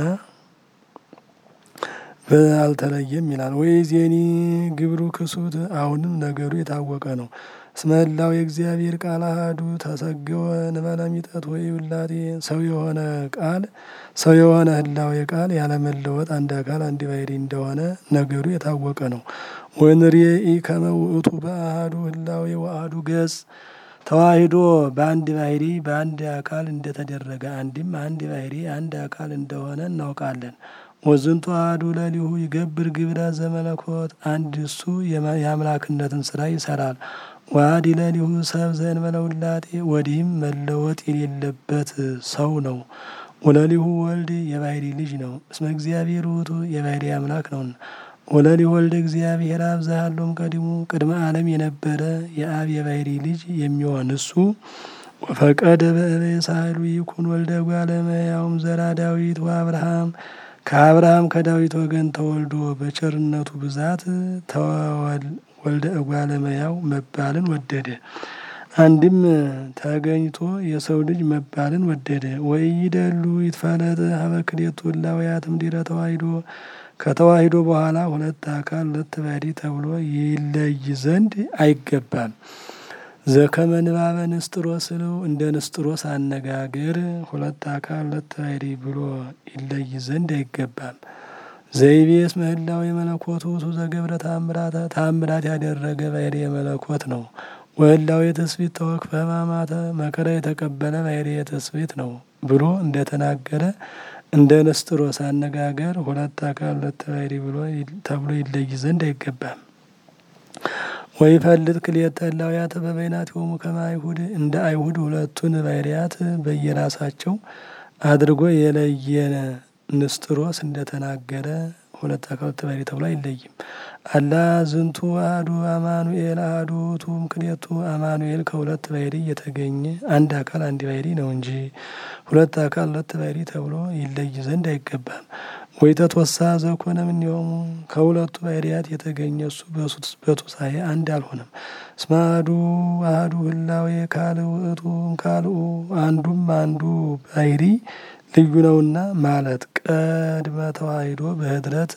አልተለየም ይላል። ወይ ዜኒ ግብሩ ክሱት አሁንም ነገሩ የታወቀ ነው። እስመ ህላዌ የእግዚአብሔር ቃል አሐዱ ተሰገወ እንበለ ሚጠት ወይ ውላቴ ሰው የሆነ ቃል ሰው የሆነ ህላዌ ቃል ያለመለወጥ አንድ አካል አንድ ባህሪ እንደሆነ ነገሩ የታወቀ ነው። ወንርኤኢ ከመ ውእቱ በአሐዱ ህላዌ ወአሐዱ ገጽ ተዋሂዶ በአንድ ባህሪ በአንድ አካል እንደተደረገ አንድም አንድ ባህሪ አንድ አካል እንደሆነ እናውቃለን። ወዝንቱ አሐዱ ለሊሁ ይገብር ግብረ ዘመለኮት አንድ እሱ የአምላክነትን ስራ ይሰራል። ዋዲ ለሊሁ ሰብ ዘእንበለ ውላጤ ወዲህም መለወጥ የሌለበት ሰው ነው። ወለሊሁ ወልድ የባህሪ ልጅ ነው። እስመ እግዚአብሔር ውእቱ የባህሪ አምላክ ነውና። ወለሊ ወልደ እግዚአብሔር አብ ዘሃሎም ቀዲሙ ቅድመ ዓለም የነበረ የአብ የባሕሪ ልጅ የሚሆን እሱ ወፈቀደ በእበየ ሳህሉ ይኩን ወልደ እጓለ እመሕያውም ዘራ ዳዊት ወአብርሃም ከአብርሃም ከዳዊት ወገን ተወልዶ በቸርነቱ ብዛት ወልደ እጓለ እመሕያው መባልን ወደደ። አንድም ተገኝቶ የሰው ልጅ መባልን ወደደ። ወኢይደሉ ይትፈለጥ ሀበ ክልኤቱ እላውያት እምድኅረ ተዋሂዶ ከተዋሂዶ በኋላ ሁለት አካል ሁለት ባሕሪ ተብሎ ይለይ ዘንድ አይገባም። ዘከመ ንባበ ንስጥሮስ ስለው እንደ ንስጥሮስ አነጋገር ሁለት አካል ሁለት ባሕሪ ብሎ ይለይ ዘንድ አይገባም። ዘይቤስ ምህላው የመለኮቱ ውእቱ ዘገብረ ተአምራተ ተአምራት ያደረገ ባሕሪ የመለኮት ነው። ወህላው የትስብእት ተወክፈ ሕማማተ መከራ የተቀበለ ባሕሪ የትስብእት ነው ብሎ እንደተናገረ እንደ ንስጥሮስ አነጋገር ሁለት አካል ሁለት ባሕሪ ብሎ ተብሎ ይለይ ዘንድ አይገባም። ወይፈልጥ ክልኤተ እላውያተ በበይናቲሆሙ ከመ አይሁድ እንደ አይሁድ ሁለቱን ባሕርያት በየራሳቸው አድርጎ የለየነ ንስጥሮስ እንደተናገረ ሁለት አካል ሁለት ባሕሪ ተብሎ አይለይም። አላ ዝንቱ አሐዱ አማኑኤል አሐዱ ውእቱ እምክልኤቱ አማኑኤል ከሁለት ባሕሪ የተገኘ አንድ አካል አንድ ባሕሪ ነው እንጂ ሁለት አካል ሁለት ባሕሪ ተብሎ ይለይ ዘንድ አይገባም። ወይተትወሳ ዘኮነ እምኔሆሙ ከሁለቱ ባሕርያት የተገኘ እሱ በቱሳኤ አንድ አልሆነም። እስመ አሐዱ አሐዱ ህላዌ ካልእ ውእቱ እምካልኡ አንዱም አንዱ ባሕሪ ልዩ ነውና ማለት ቀድመ ተዋሂዶ በህድረት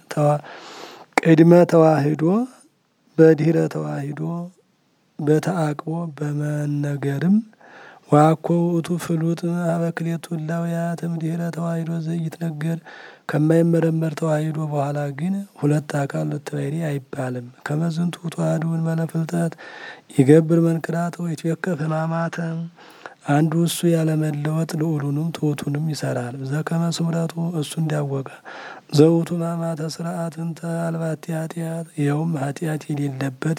ቅድመ ተዋሂዶ በድህረ ተዋሂዶ በተአቅቦ በመነገርም ዋኮ ውእቱ ፍሉጥ ሀበ ክልኤቱ እላውያት እምድኅረ ተዋሂዶ ዘይትነገር ከማይመረመር ተዋሂዶ በኋላ ግን ሁለት አካል ሁለት ባሕሪ አይባልም። ከመ ዝንቱ ተዋሕዶ እንበለ ፍልጠት ይገብር መንክራተ ወይትዌከፍ ሕማማተ አንዱ እሱ ያለመለወጥ ልዑሉንም ትሑቱንም ይሰራል። ዘከመ ስምረቱ እሱ እንዲያወቀ ዘውቱ ሕማማተ ስርዓትን ተአልባቲ ኃጢአት ይኸውም ኃጢአት የሌለበት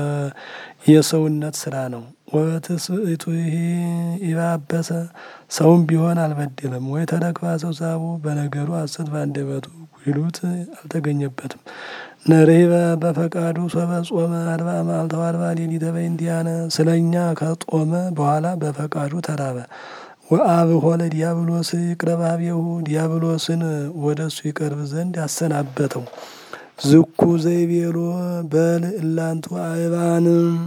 የሰውነት ስራ ነው። ወበትስብእቱ ይሄ ይባበሰ ሰውም ቢሆን አልበደለም። ወይ ተረክባ ሰብሳቡ በነገሩ ሐሰት በአንደበቱ ጉድሉት አልተገኘበትም። ነርሂበ በፈቃዱ ሶበ ጾመ አርባ መዓልተ ወአርባ ሌሊተ በእንቲአነ ስለ እኛ ከጦመ በኋላ በፈቃዱ ተራበ። ወአብሖ ለዲያብሎስ ይቅረብ ኀቤሁ ዲያብሎስን ወደ እሱ ይቀርብ ዘንድ አሰናበተው። ዝኩ ዘይቤሎ በል እላንቱ አእባን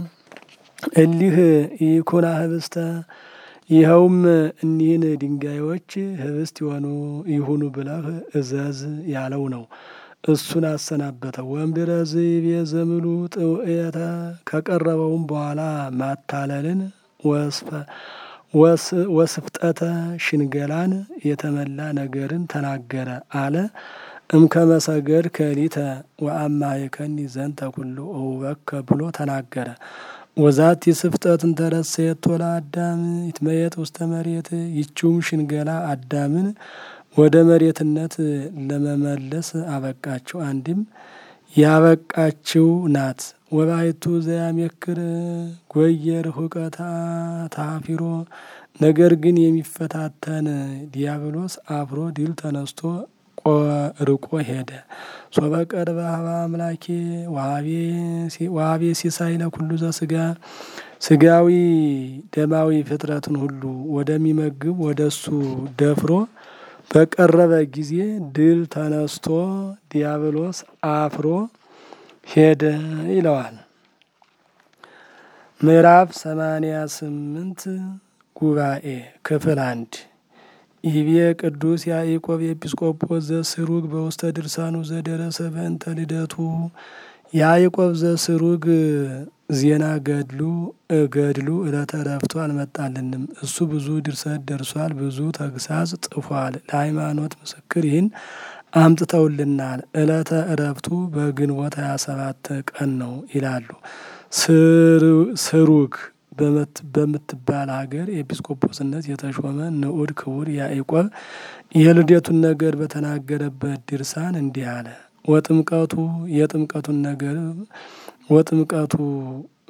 እሊህ ይኩና ህብስተ ይኸውም እኒህን ድንጋዮች ህብስት የሆኑ ይሁኑ ብለህ እዘዝ ያለው ነው። እሱን አሰናበተው። ወእምድኅረ ዘይቤ ዘምሉ ጥውእየተ ከቀረበውም በኋላ ማታለልን ወስፍጠተ ሽንገላን የተመላ ነገርን ተናገረ አለ። እምከመ ሰገድ ከሊተ ወአማኅከኒ ዘንተ ኩሉ እሁበከ ብሎ ተናገረ። ወዛቲ ስፍጠት እንተረሰየቶ ለአዳም ይትመየጥ ውስተ መሬት ይቺውም ሽንገላ አዳምን ወደ መሬትነት ለመመለስ አበቃችው። አንድም ያበቃችው ናት። ወባይቱ ዘያሜክር ጎየር ሁቀታ ታፊሮ ነገር ግን የሚፈታተን ዲያብሎስ አፍሮ ድል ተነስቶ ርቆ ሄደ። ሶበ ቀርበ ሀበ አምላኬ ዋቤ ሲሳይ ለኩሉ ዘስጋ ስጋዊ ደማዊ ፍጥረትን ሁሉ ወደሚመግብ ወደ እሱ ደፍሮ በቀረበ ጊዜ ድል ተነስቶ ዲያብሎስ አፍሮ ሄደ ይለዋል። ምዕራፍ ሰማንያ ስምንት ጉባኤ ክፍል አንድ ይቤ ቅዱስ ያዕቆብ ኤጲስቆጶስ ዘስሩግ በውስተ ድርሳኑ ዘደረሰ በእንተ ልደቱ ያዕቆብ ዘስሩግ ዜና ገድሉ ገድሉ ዕለተ ዕረፍቱ አልመጣልንም። እሱ ብዙ ድርሰት ደርሷል፣ ብዙ ተግሳጽ ጽፏል። ለሃይማኖት ምስክር ይህን አምጥተውልናል። ዕለተ ዕረፍቱ በግንቦት ሀያ ሰባት ቀን ነው ይላሉ። ስሩግ በምትባል ሀገር ኤጲስቆጶስነት የተሾመ ንዑድ ክቡር ያዕቆብ የልደቱን ነገር በተናገረበት ድርሳን እንዲህ አለ። ወጥምቀቱ የጥምቀቱን ነገር ወጥምቀቱ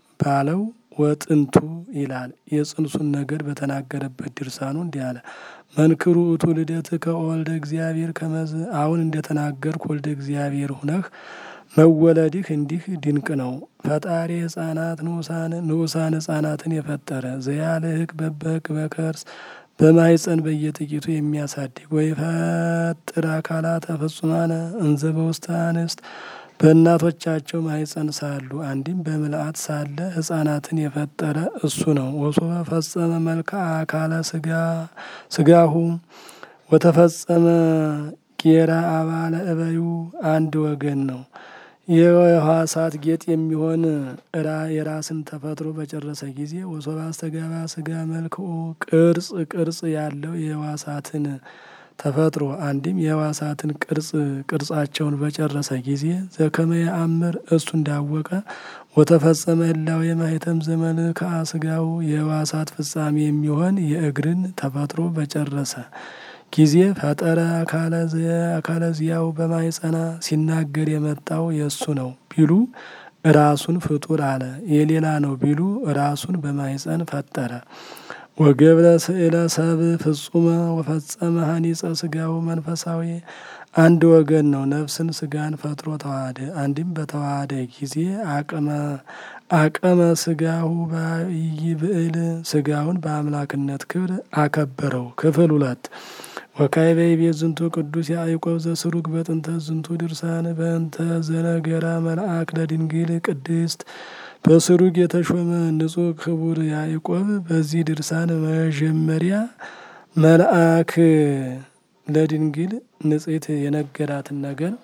ባለው ወጥንቱ ይላል። የጽንሱን ነገር በተናገረበት ድርሳኑ እንዲህ አለ። መንክሩ እቱ ልደት ከወልደ እግዚአብሔር ከመዝ አሁን እንደተናገርክ ወልደ እግዚአብሔር ሁነህ መወለድህ እንዲህ ድንቅ ነው። ፈጣሪ ሕፃናት ንዑሳን ሕፃናትን የፈጠረ ዘያልህቅ በበህቅ በከርስ በማይፀን በየጥቂቱ የሚያሳድግ ወይ ፈጥር አካላተ ፍጹማነ እንዘ በውስተ አንስት በእናቶቻቸው ማይፀን ሳሉ አንድም በምልአት ሳለ ሕፃናትን የፈጠረ እሱ ነው። ወሶበ ፈጸመ መልክዓ አካለ ስጋ ስጋሁ ወተፈጸመ ጌራ አባለ እበዩ አንድ ወገን ነው። የሕዋሳት ጌጥ የሚሆን እራ የራስን ተፈጥሮ በጨረሰ ጊዜ ወሶበ አስተጋባ ስጋ መልክኡ ቅርጽ ቅርጽ ያለው የሕዋሳትን ተፈጥሮ አንድም የሕዋሳትን ቅርጽ ቅርጻቸውን በጨረሰ ጊዜ ዘከመ የአምር እሱ እንዳወቀ ወተፈጸመ ህላዌ የማኅተም ዘመልክዓ ስጋው የሕዋሳት ፍጻሜ የሚሆን የእግርን ተፈጥሮ በጨረሰ ጊዜ ፈጠረ አካለ ዚያው በማይጸና ሲናገር የመጣው የእሱ ነው ቢሉ ራሱን ፍጡር አለ። የሌላ ነው ቢሉ ራሱን በማይጸን ፈጠረ። ወገብረ ስእለ ሰብ ፍጹመ ወፈጸመ ሀኒጸ ስጋው መንፈሳዊ አንድ ወገን ነው። ነፍስን ስጋን ፈጥሮ ተዋህደ። አንድም በተዋህደ ጊዜ አቅመ አቀመ ስጋሁ ይብዕል ስጋውን በአምላክነት ክብር አከበረው። ክፍል ሁለት ወካዕበ ይቤ ዝንቱ ቅዱስ ያዕቆብ ዘስሩግ በጥንተ ዝንቱ ድርሳን በእንተ ዘነገራ መልአክ ለድንግል ቅድስት በስሩግ የተሾመ ንጹሕ ክቡር ያዕቆብ በዚህ ድርሳን መጀመሪያ መልአክ ለድንግል ንጽሕት የነገራትን ነገር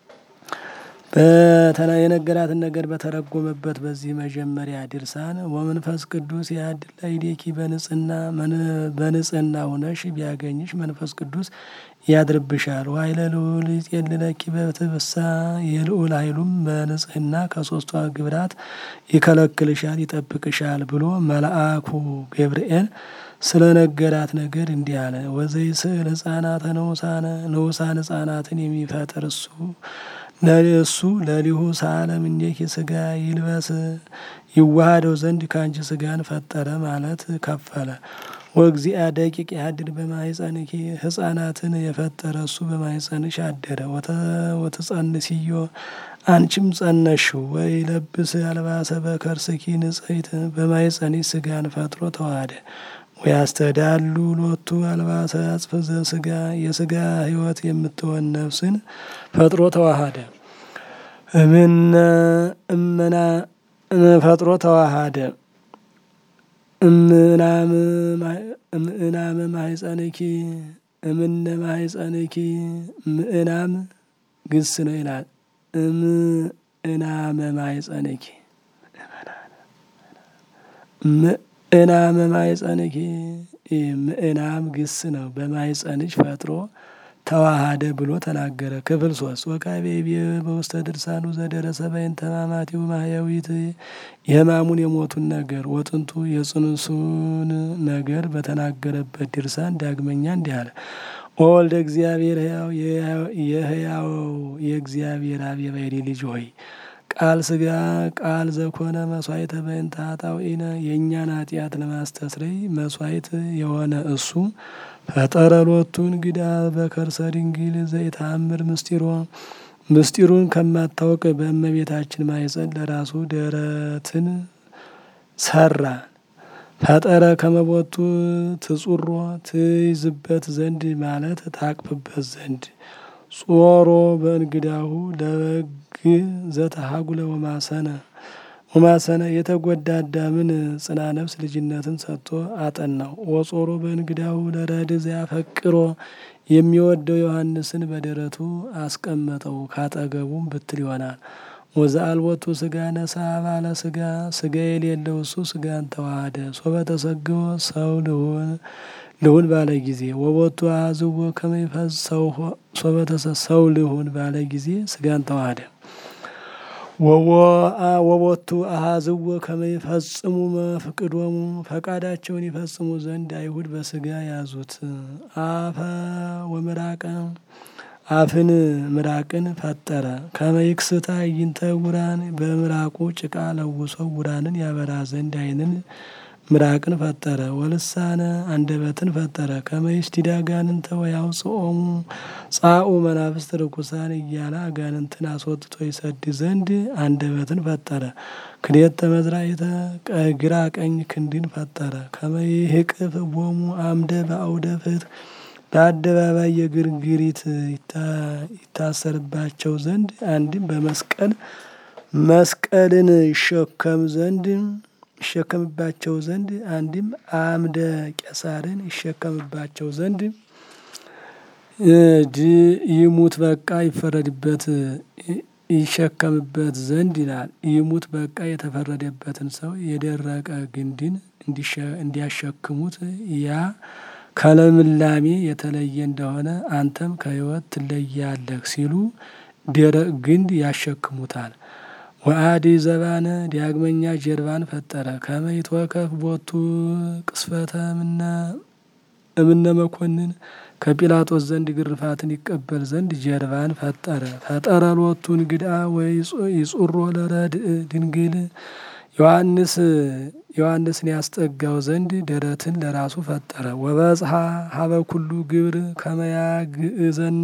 የነገራትን ነገር በተረጎመበት በዚህ መጀመሪያ ድርሳን ወመንፈስ ቅዱስ ያድል ላዕሌኪ በንጽህና በንጽህና ሁነሽ ቢያገኝሽ መንፈስ ቅዱስ ያድርብሻል። ወኃይለ ልዑል ይጼልለኪ በትብሳ የልዑል ኃይሉም በንጽህና ከሶስቱ ግብራት ይከለክልሻል፣ ይጠብቅሻል ብሎ መልአኩ ገብርኤል ስለ ነገራት ነገር እንዲህ አለ። ወዘይ ስዕል ህጻናተ ንዑሳነ ንዑሳን ህጻናትን የሚፈጥር እሱ እሱ ለሊሁ ሳለ እምኔኪ ስጋ ይልበስ ይዋሃደው ዘንድ ከአንቺ ስጋን ፈጠረ ማለት ከፈለ። ወእግዚአ ደቂቅ ያድር በማኅፀንኪ ህጻናትን የፈጠረ እሱ በማኅፀንሽ አደረ። ወተጸንስዮ አንቺም ጸነሽው። ወይ ለብስ አልባሰ በከርስኪ ንጽሕት በማኅፀንሽ ስጋን ፈጥሮ ተዋሃደ። ወያስተዳሉ ሎቱ አልባሰ አጽፍ ዘሥጋ የስጋ ሕይወት የምትሆን ነፍስን ፈጥሮ ተዋሃደ። እምነ እመና ፈጥሮ ተዋሃደ። እምእናመ ማኅፀንኪ እምነ ማኅፀንኪ ምእናም ግስ ነው ይላል። እምእናመ ማኅፀንኪ ምእናመ ማኅፀንኪ ምእናም ግስ ነው። በማኅፀንሽ ፈጥሮ ተዋሃደ ብሎ ተናገረ። ክፍል ሶስት ወካዕበ ይቤ በውስተ ድርሳኑ ዘደረሰ በእንተ ሕማማቲሁ ማሕየዊት የሕማሙን የሞቱን ነገር ወጥንቱ የጽንሱን ነገር በተናገረበት ድርሳን ዳግመኛ እንዲህ አለ። ወወልደ እግዚአብሔር ሕያው የሕያው የእግዚአብሔር አብ የባሕርይ ልጅ ሆይ ቃል ስጋ ቃል ዘኮነ መስዋዕተ በእንተ ኃጣውኢነ የእኛን ኃጢአት ለማስተስረይ መስዋዕት የሆነ እሱ ፈጠረ ሎቱ እንግዳ በከርሰ ድንግል ዘይተአምር ምስጢሮ ምስጢሩን ከማታወቅ በእመቤታችን ማኅፀን ለራሱ ደረትን ሰራ። ፈጠረ ከመቦቱ ትጹሮ ትይዝበት ዘንድ ማለት ታቅፍበት ዘንድ ጾሮ በእንግዳሁ ለበግ ዘተሃጉለ ወማሰነ ወማሰነ የተጎዳ አዳምን ጽና ነፍስ ልጅነትን ሰጥቶ አጠናው። ወጾሮ በእንግዳሁ ለረድ ዘያፈቅሮ የሚወደው ዮሐንስን በደረቱ አስቀመጠው። ካጠገቡም ብትል ይሆናል። ወዘአልቦቱ ስጋ ነሳ ባለ ስጋ ስጋ የሌለው እሱ ስጋን ተዋሃደ። ሶበ ተሰግቦ ሰው ልሁን ልሁን ባለ ጊዜ ወቦቱ አዝዎ ከመይፈዝ ሰው ሶበ ሰው ልሁን ባለ ጊዜ ስጋን ተዋሃደ። ወቦቱ አሃዝዎ ከመይፈጽሙ መፍቅዶሙ ፈቃዳቸውን ይፈጽሙ ዘንድ አይሁድ በስጋ ያዙት። አፈ ወምራቀ አፍን ምራቅን ፈጠረ። ከመይክስታ ይንተ ውራን በምራቁ ጭቃ ለውሶ ውራንን ያበራ ዘንድ ዓይንን ምራቅን ፈጠረ። ወልሳነ አንደበትን ፈጠረ። ከመይስቲድ አጋንንተ ወያውፅኦሙ ጻኡ መናፍስት ርኩሳን እያለ አጋንንትን አስወጥቶ ይሰድ ዘንድ አንደበትን ፈጠረ። ክልኤተ መዝራዕተ ግራ ቀኝ ክንድን ፈጠረ። ከመይህቅፍ ቦሙ አምደ በአውደ ፍትሕ በአደባባይ የግርግሪት ይታሰርባቸው ዘንድ አንድም በመስቀል መስቀልን ይሸከም ዘንድ ይሸከምባቸው ዘንድ አንድም አምደ ቄሳርን ይሸከምባቸው ዘንድ ይሙት በቃ ይፈረድበት ይሸከምበት ዘንድ ይላል። ይሙት በቃ የተፈረደበትን ሰው የደረቀ ግንድን እንዲያሸክሙት ያ ከልምላሜ የተለየ እንደሆነ አንተም ከሕይወት ትለያለህ ሲሉ ደረቅ ግንድ ያሸክሙታል። ወአዲ ዘባነ ዳግመኛ ጀርባን ፈጠረ። ከመይትወከፍ ቦቱ ቅስፈተ እምነ መኮንን ከጲላጦስ ዘንድ ግርፋትን ይቀበል ዘንድ ጀርባን ፈጠረ። ፈጠረ ሎቱ እንግዳ ወይ ይጹሮ ለረድእ ድንግል ዮሐንስ ዮሐንስን ያስጠጋው ዘንድ ደረትን ለራሱ ፈጠረ። ወበጽሐ ሀበ ኩሉ ግብር ከመያግእዘነ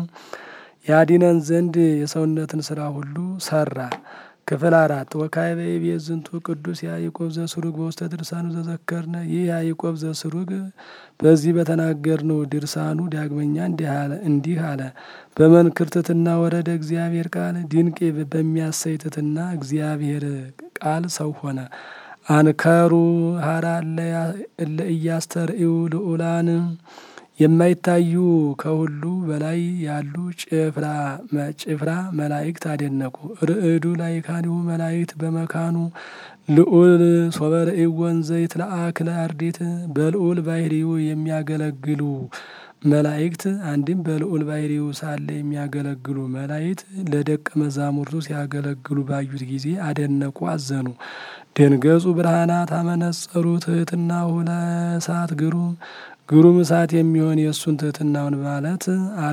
ያዲነን ዘንድ የሰውነትን ስራ ሁሉ ሰራ። ክፍል አራት ወካዕበ ይቤት ዝንቱ ቅዱስ ያዕቆብ ዘስሩግ በውስተ ድርሳኑ ዘዘከርነ። ይህ ያዕቆብ ዘስሩግ በዚህ በተናገርነው ድርሳኑ ዳግመኛ እንዲህ አለ። በመንክር ትሕትና ወረደ እግዚአብሔር ቃል ድንቅ በሚያሰይ ትሕትና እግዚአብሔር ቃል ሰው ሆነ። አንከሩ ሀራ እለ ኢያስተርእዩ ልዑላን የማይታዩ ከሁሉ በላይ ያሉ ጭፍራ ጭፍራ መላእክት አደነቁ። ርዕዱ ላይካኒሁ መላእክት በመካኑ ልዑል ሶበርእዩ ወንዘ ይትለአክ ለአርዲት በልዑል ባህሪው የሚያገለግሉ መላእክት አንድም በልዑል ባህሪው ሳለ የሚያገለግሉ መላእክት ለደቀ መዛሙርቱ ሲያገለግሉ ባዩት ጊዜ አደነቁ፣ አዘኑ። ደንገጹ ብርሃናት አመነጸሩ ትሕትናሁ ለእሳት ግሩም ግሩም እሳት የሚሆን የእሱን ትሕትናውን ማለት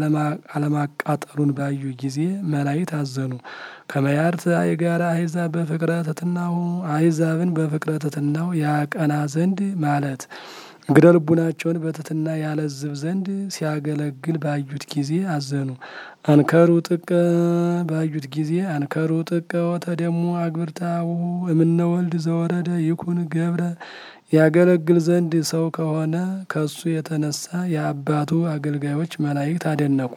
አለማቃጠሉን ባዩ ጊዜ መላእክት አዘኑ። ከመያርት አይጋራ አሕዛብ በፍቅረ ትሕትናሁ አሕዛብን በፍቅረ ትሕትናው ያቀና ዘንድ ማለት እግረ ልቡናቸውን በትሕትና ያለዝብ ዘንድ ሲያገለግል ባዩት ጊዜ አዘኑ። አንከሩ ጥቀ ባዩት ጊዜ አንከሩ ጥቀ ወተደሙ አግብርታሁ እምነ ወልድ ዘወረደ ይኩን ገብረ ያገለግል ዘንድ ሰው ከሆነ ከሱ የተነሳ የአባቱ አገልጋዮች መላእክት አደነቁ።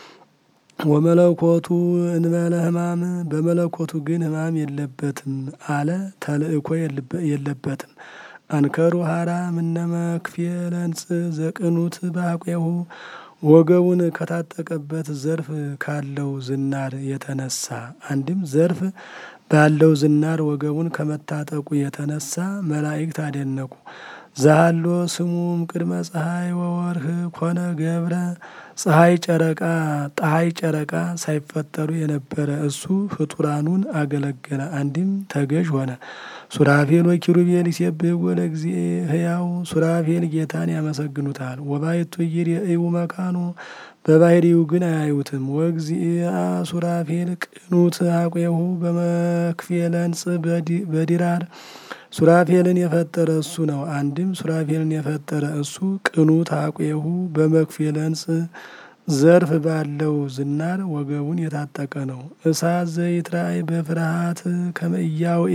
ወመለኮቱ እንበለ ሕማም በመለኮቱ ግን ሕማም የለበትም አለ። ተልእኮ የለበትም። አንከሩ ሀራ ምነ መክፌለንጽ ዘቅኑት ባቄሁ ወገቡን ከታጠቀበት ዘርፍ ካለው ዝናር የተነሳ አንድም ዘርፍ ባለው ዝናር ወገቡን ከመታጠቁ የተነሳ መላእክት አደነቁ። ዛሃሎ ስሙም ቅድመ ፀሐይ ወወርህ ኮነ ገብረ ፀሐይ ጨረቃ ፀሐይ ጨረቃ ሳይፈጠሩ የነበረ እሱ ፍጡራኑን አገለገለ። አንድም ተገዥ ሆነ። ሱራፌል ወኪሩቤል ይሴብሕዎ ለእግዚእ ሕያው ሱራፌል ጌታን ያመሰግኑታል። ወባሕቱ ኢይሬእዩ መካኖ በባህሪው ግን አያዩትም። ወእግዚአ ሱራፌል ቅኑት አቄሁ በመክፌለንጽ በዲራር ሱራፌልን የፈጠረ እሱ ነው። አንድም ሱራፌልን የፈጠረ እሱ ቅኑት አቄሁ በመክፌለንጽ ዘርፍ ባለው ዝናር ወገቡን የታጠቀ ነው። እሳት ዘይትራእይ በፍርሃት ከመእያውኢ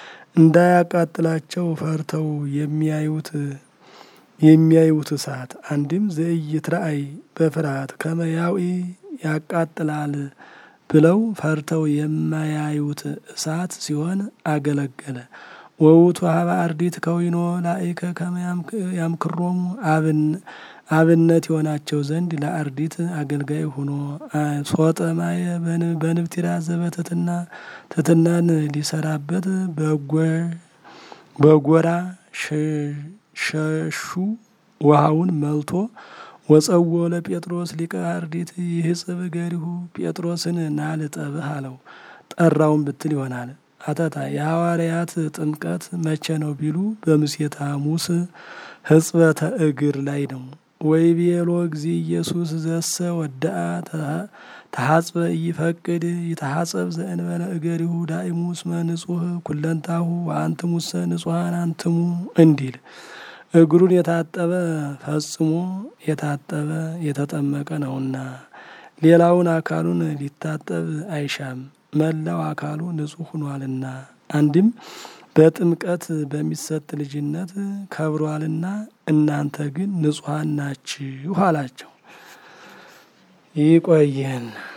እንዳያቃጥላቸው ፈርተው የሚያዩት የሚያዩት እሳት አንድም ዘኢይትራእይ በፍርሃት ከመያውኢ ያቃጥላል ብለው ፈርተው የማያዩት እሳት ሲሆን አገለገለ። ወውቱ ሀበ አርዲት ከዊኖ ላይከ ከመ ያምክሮሙ አብን አብነት የሆናቸው ዘንድ ለአርዲት አገልጋይ ሆኖ ሶጠ ማየ በንብቲራ ዘበትትና ትትናን ሊሰራበት በጎራ ሸሹ ውሃውን መልቶ ወጸዎ ለጴጥሮስ ሊቀ አርዲት ይህጽብ ገሪሁ ጴጥሮስን ናልጠብህ አለው። ጠራውን ብትል ይሆናል። አተታ የሐዋርያት ጥምቀት መቼ ነው ቢሉ በምሴተ ሐሙስ ሕጽበተ እግር ላይ ነው። ወይቤሎ እግዚ ኢየሱስ ዘሰ ወዳአ ተሐጽበ ኢይፈቅድ ይተሐጸብ ዘእንበለ እገሪሁ ዳእሙ እስመ ንጹሕ ኩለንታሁ ወአንትሙሰ ንጹሐን አንትሙ እንዲል እግሩን የታጠበ ፈጽሞ የታጠበ የተጠመቀ ነውና ሌላውን አካሉን ሊታጠብ አይሻም፣ መላው አካሉ ንጹሕ ሆኗልና። አንድም በጥምቀት በሚሰጥ ልጅነት ከብሯልና እናንተ ግን ንጹሐን ናችሁ አላቸው። ይቆየን።